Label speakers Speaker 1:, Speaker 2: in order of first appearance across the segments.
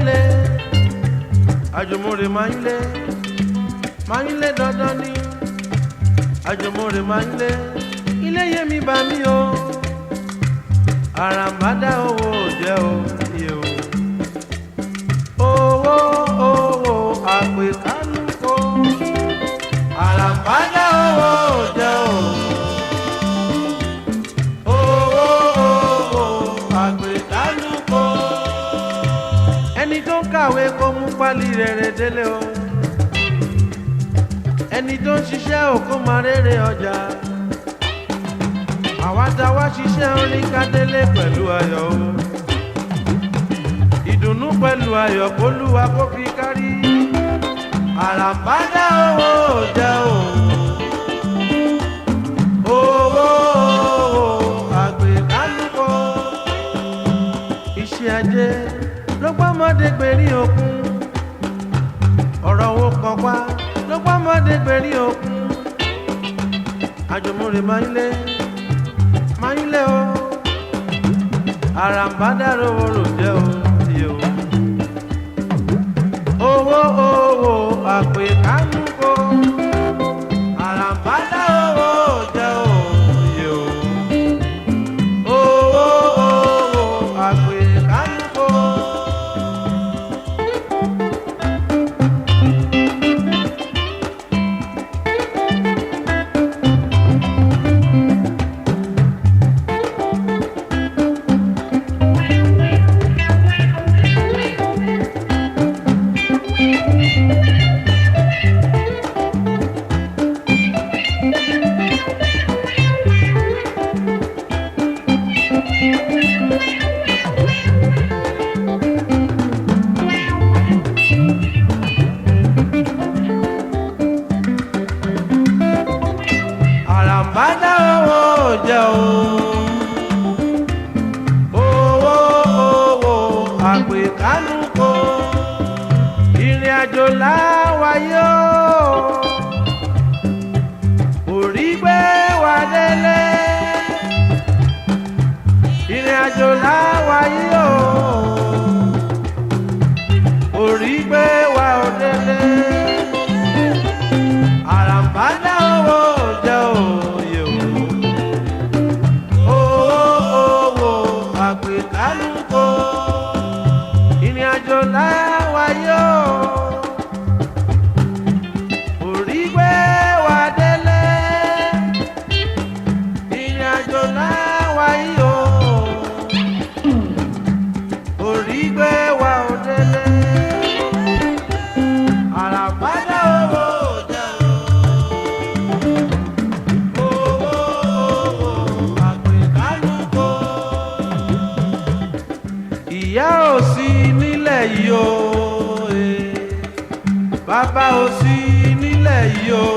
Speaker 1: lé àjùmọ̀rè máa ń lé máa ń lé dandan ni àjùmọ̀rè máa ń lé ilé yé mi bá mi o àràmàdà owó jẹ́ o iye o owó owó àpè kánúkò àràmàdà owó jẹ́ o owó owó àpè kánúkò ẹni tó ń kàwé kó mú pálí rere délé o ẹni tó ń ṣiṣẹ́ òkú máa rere ọjà àwa tá a wá ṣiṣẹ́ oníkádélé pẹ̀lú ayọ̀ o ìdùnnú pẹ̀lú ayọ̀ kólúwa kó fi kárí àràbádá owó jẹ́ o owó àgbẹ̀kálùkọ iṣẹ́ ajé ló gbọ́mọdé gbèrí òkun ọ̀rọ̀ owó kan pa ló gbọ́mọdé gbèrí òkun àjùmọ̀rè máa ń lé máa ń lé o àràǹbádàrò orò jẹ́ o iye o owó owó àpè kánúkò àràǹbádàrò orò jẹ́ o iye o owó owó àpè kánúkò. àràǹbádá owó jẹ́ o. owó owó àpèkánúkò ìrìn àjò láwáyé o. orí gbé wa délé ìrìn àjò láwáyé o. orí gbé wa délé àràǹbádá owó jẹ́ òye o. owó owó àgbékálùkò ìrìn àjò láwáyé o. orí gbé wa délé ìrìn àjò láwáyé o. orí gbé wa ò délé àràǹbádá owó jẹ́ o. Owó owó àpèkálùkò. Ìyá ò sí nílẹ̀ yìí o, eh. bàbá ò sí nílẹ̀ yìí o.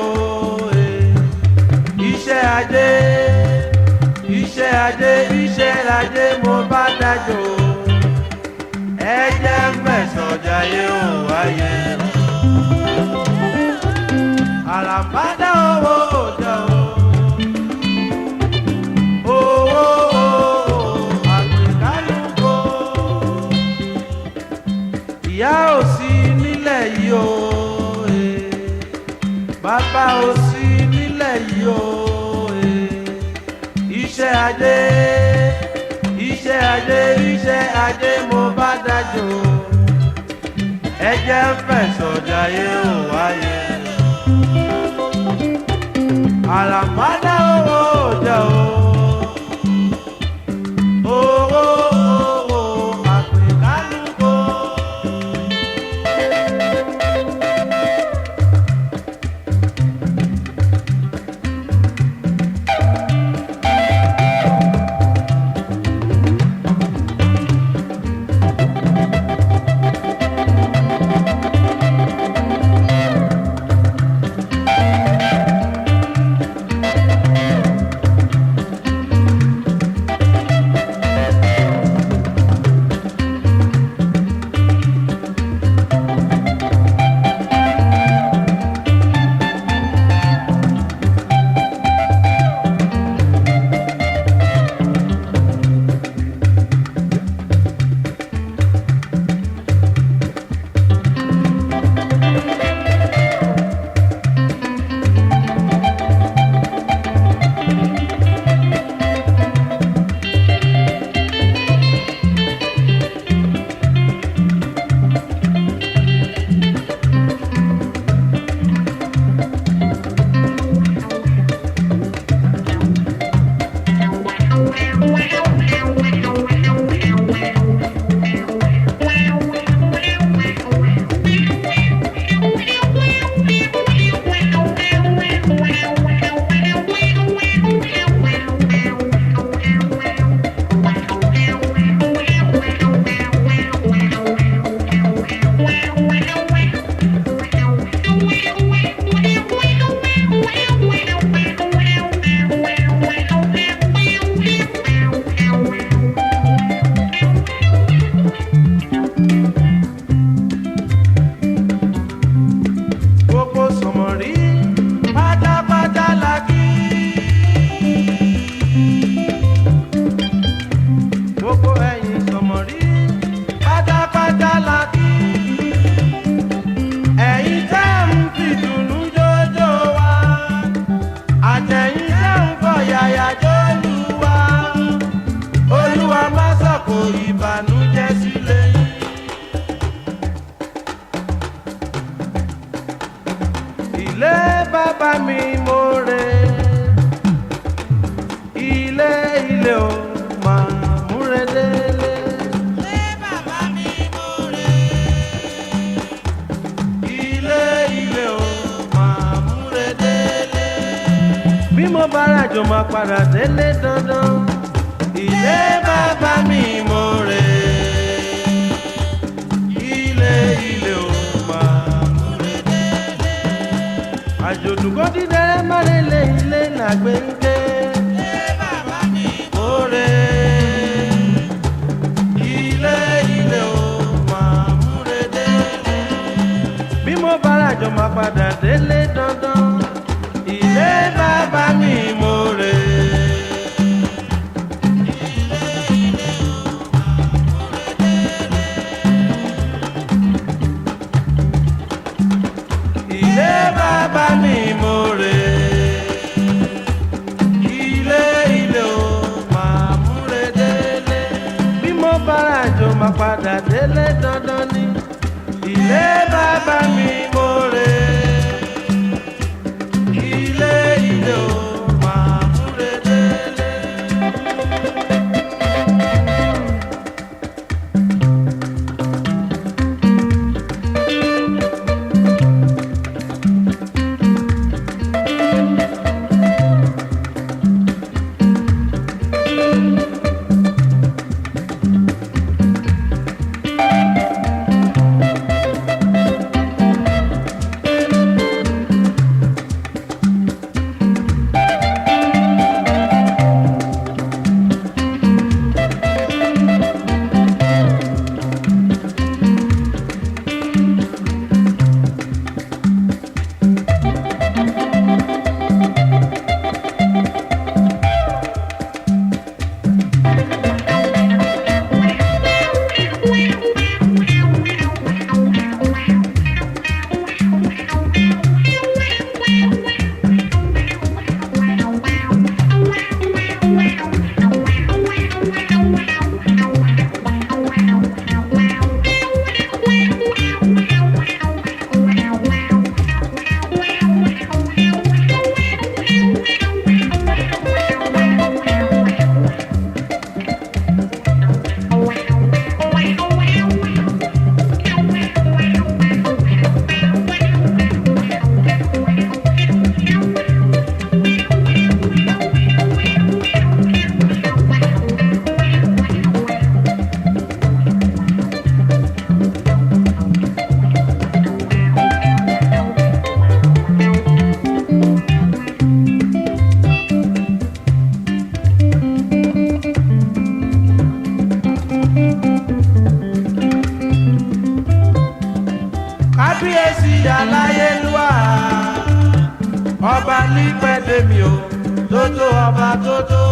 Speaker 1: eh. Iṣẹ́ ajé, iṣẹ́ ajé, iṣẹ́ ajé mo bá dájọ́ o. Ẹ jẹ́ mẹ́sàn-án jayé ò wáyé. Àràbádá owó òjò o. Owó àgbékálùkò. Ìyá ò sí nílẹ̀ yìí o. eh. Bàbá ò sí nílẹ̀ yìí o. eh. Iṣẹ́ ajé, iṣẹ́ ajé, iṣẹ́ ajé mo bá dájọ́ o. Ẹ jẹ́ fẹ̀sọ̀ jayé ò wáyé àràmádá owó jẹ́ o. owó owó àpèkálùkò. bàbá mi mo rè ilé ilé o máa múre délé. ilé ilé o máa múre délé. bí mo bá ràjò máa padà délé dandan ilé bàbá mi mo rè ilé ilé o máa múre délé. àjòdù kò dídẹ́rẹ́ má lè lé ilé làgbé ń ké. mo rè ilé ilé o máa múre délé bí mo bá ràjò máa padà délé dandan ilé bàbá mi mo rè. ilé bàbá mi mo rè. ilé ilé o máa múre délé. bí mo bá ràjò máa padà délé dandan ni ilé bàbá mi mo rè. ilé ilé o máa múre délé. kábíyèsí aláyélúwà ọba nípẹ̀dẹ̀mí o tótó ọba tótó.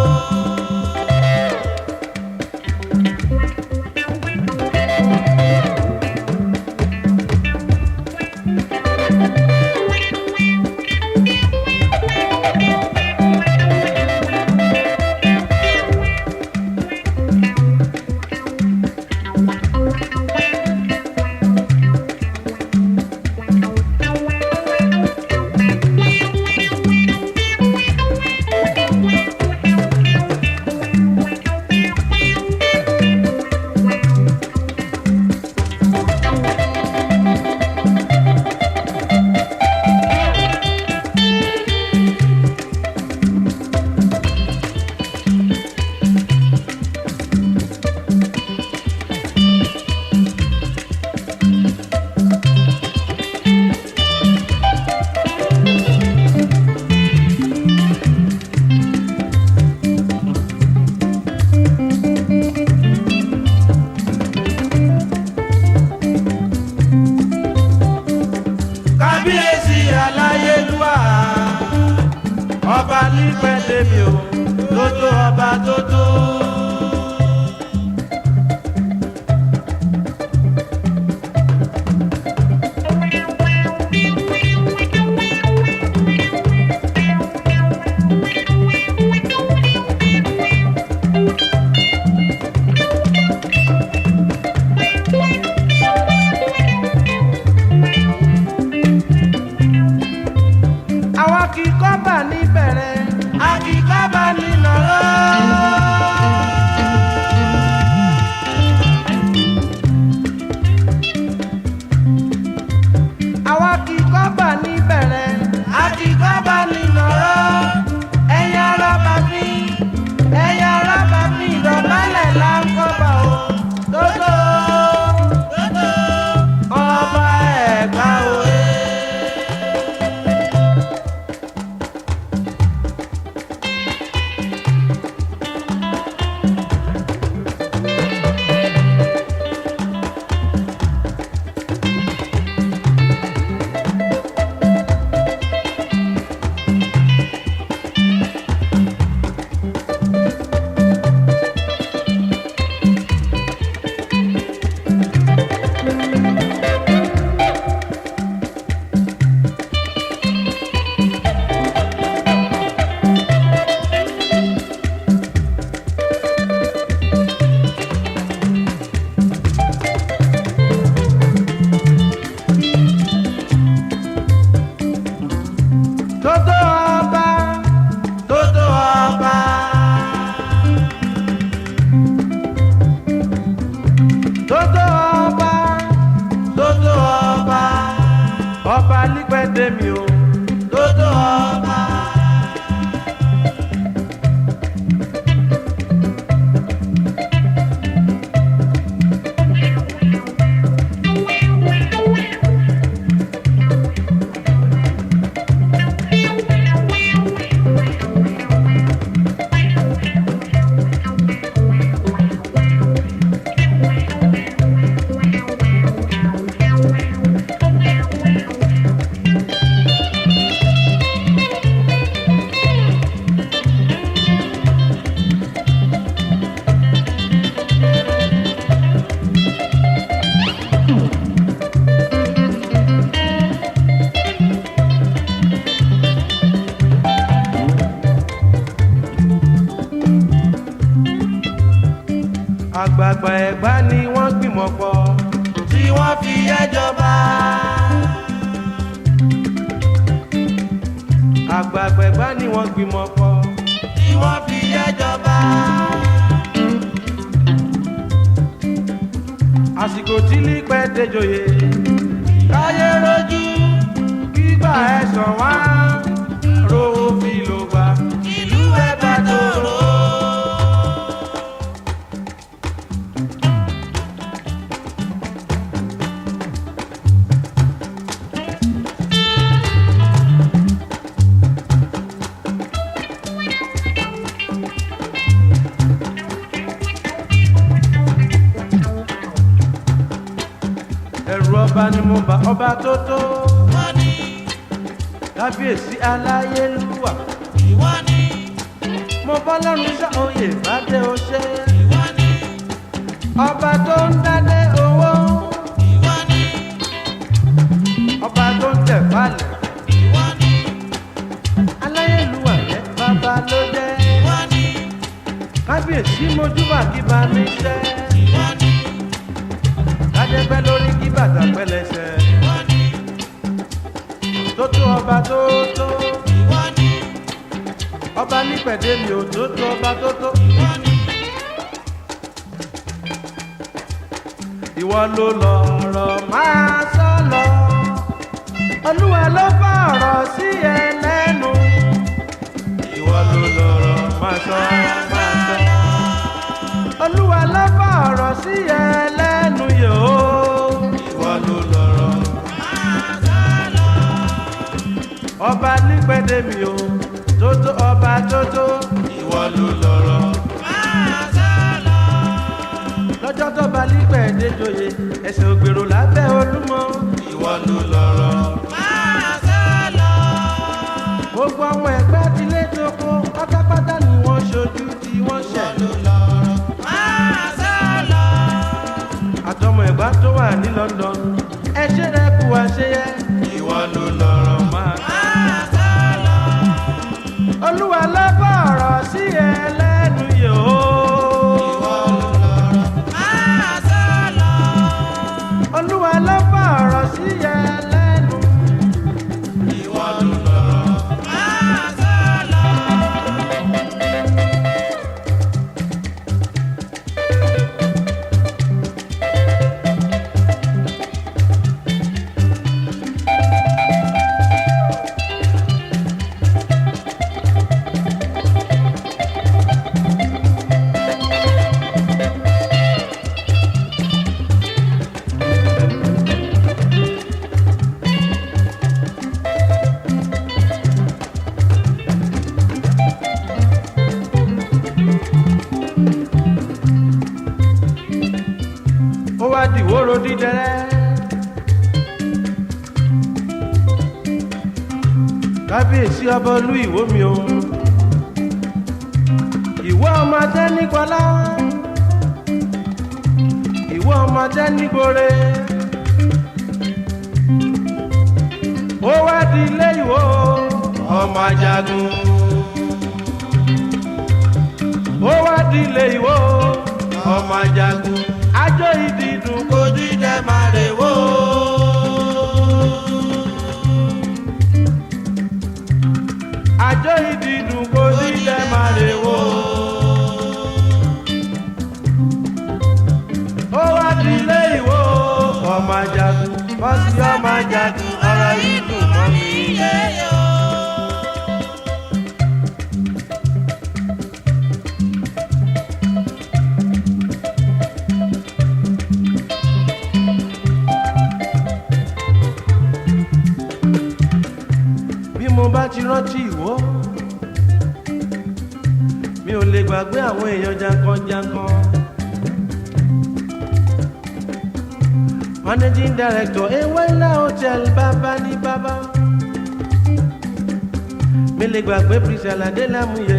Speaker 1: kábíyèsí aláyélúwà ọba nípẹ̀dẹ̀mí o tótó ọba tótó. ọba lípẹ́dé mi o tótó ọba. àgbààgbà ẹ̀gbá ni wọ́n gbìmọ̀ pọ̀ tí wọ́n fi ẹjọba. àgbààgbà ẹ̀gbá ni wọ́n gbìmọ̀ pọ̀ tí wọ́n fi ẹjọba. àsìkò tí lípẹ́ dejoyè káyé rojú gbígbà ẹ̀sán wá rówó fi lò gbà ìlú ẹ̀ bá tòrò. ẹ̀rù ọba ni mo bá ọba tó tó.
Speaker 2: wọ́n ní
Speaker 1: kábíyèsí aláyélúwà.
Speaker 2: ìwọ ní
Speaker 1: mo bọ́ lọ́run sọ oyè bàdé o ṣe.
Speaker 2: ìwọ ní
Speaker 1: ọba tó ń dádé owó.
Speaker 2: ìwọ ní
Speaker 1: ọba tó ń tẹ̀ falẹ̀.
Speaker 2: ìwọ ní
Speaker 1: aláyélúwà yẹ bàbá ló jẹ́.
Speaker 2: ìwọ ní
Speaker 1: kábíyèsí mojúbà kí bá mi ṣẹ́.
Speaker 2: ìwọ ní
Speaker 1: kádẹ́pẹ́ lórí kí bàtà pẹ́lẹ́sẹ̀.
Speaker 2: ìwọ ní
Speaker 1: tó tó ọba tó tó.
Speaker 2: ìwọ ní
Speaker 1: ọba nípẹ̀dé mi ò tó tó ọba tó tó.
Speaker 2: ìwọ ní
Speaker 1: ìwọ ló lọ̀rọ̀ máa sọ lọ. olúwa ló bá ọ̀rọ̀ sí ẹ lẹ́nu. ìwọ ló lọ̀rọ̀ máa sọ máa sọ. olúwa ló bá ọ̀rọ̀ sí ẹ lẹ́nu yòó. ìwọ ló lọ̀rọ̀
Speaker 2: máa sá lọ.
Speaker 1: ọba nípẹ̀dé mi o tótó ọba tótó. ìwọ ló lọ̀rọ̀.
Speaker 2: máa sá lọ.
Speaker 1: lọ́jọ́ tó bá nípẹ̀dé joyè ẹsẹ̀ ògbèrò lábẹ́ olúmọ. ìwọ ló lọ̀rọ̀.
Speaker 2: máa sá lọ.
Speaker 1: gbogbo ọmọ ẹgbẹ́ ti lé tóko pátápátá ni wọ́n ṣojú tí wọ́n ṣẹ̀.
Speaker 2: máa sá lọ.
Speaker 1: àtọmọ ẹ̀gbá tó wà ní London ẹ ṣe rẹ kú àṣeyẹ. ìwọ ló lọ̀rọ̀ máa.
Speaker 2: máa sá lọ.
Speaker 1: olúwa ló bá ọ̀rọ̀ sí ẹ lẹ́nu yòó.
Speaker 2: máa sá lọ.
Speaker 1: olúwa ló bá ọ̀rọ̀ sí ẹ lẹ́nu. ìwọ ló lọ̀rọ̀.
Speaker 2: máa sá lọ.
Speaker 1: ó wá dìwóró dídẹrẹ́. kábíyèsí ọba olú ìwó mi o ìwọ ọmọdé nígbọlá ìwọ ọmọdé nígbore ó wá di ilé ìwó ọmọ ajagun ó wá di ilé ìwó ọmọ ajagun ajó ìdìdùn kojú jẹ máa rè wó. àjọ ìdìdùn kojú jẹ máa rè wó. ó wá di ilé ìwó ọmọ ajagun. bọ́sì ọmọ ajagun ọ̀rọ̀ yìí dùn mọ́ mi.
Speaker 2: yéyé o.
Speaker 1: bí mo bá ti rántí ìwọ mi ò lè gbàgbé àwọn èèyàn jankan-jankan. managing director ewela hotel bàbá ní bàbá mi lè gbàgbé priscilla adélámúyẹ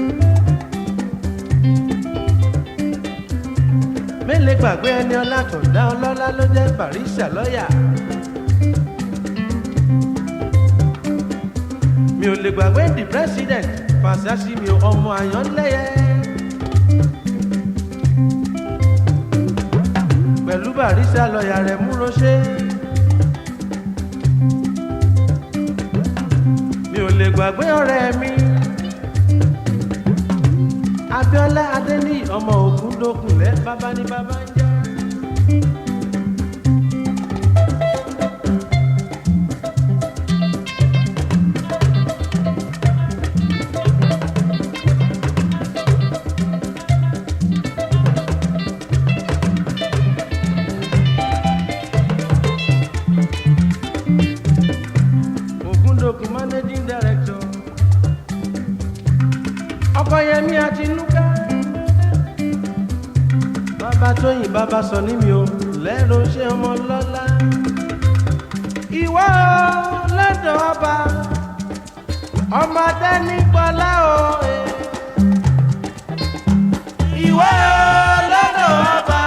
Speaker 1: mi lè gbàgbé ẹni ọlátọ̀dá ọlọ́lá ló jẹ́ barista lọ́yà. mi ò lè gbàgbé the president fàṣásí mi ọmọ àyànlẹ́yẹ. pẹ̀lú barista lọ́ọ̀yà rẹ̀ múròṣe. mi ò lè gbàgbé ọ̀rẹ́ mi. abiola adéní ọmọ ògúndókùnlé bàbá ní bàbá ń jẹ́. Ògúndòkun managing director Ọkọyẹmí Àtinúkà bàbá Tóyìn bàbá sọ ní mi ò lẹ́rọ ṣé ọmọ lọ́lá ìwọ lọ́dọ̀ ọba ọmọdé nípọlá o eh. ìwọ lọ́dọ̀ ọba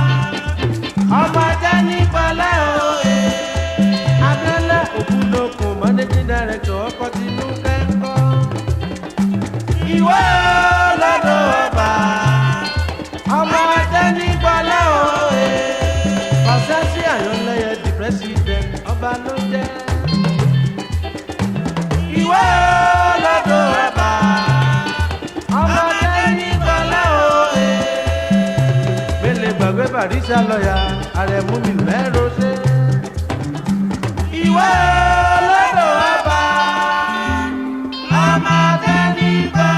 Speaker 1: ọmọdé nípọlá o eh. abiola ògúndòkun managing director ọkọ tinú kẹ́ńkọ́ ìwọ lọ́dọ̀ ọba ọmọdé nípọlá o eh. ọ̀sẹ́sí àyànlẹ́yẹ di president ọba ló jẹ́ ìwọ lọ́dọ̀ ọba ọmọdé nípọlá o eh. mele gbàgbé barisa lọ́yà àrẹ̀mú mi mẹ́rọ ṣe ìwọ lọ́dọ̀ ọba ọmọdé nípọlá.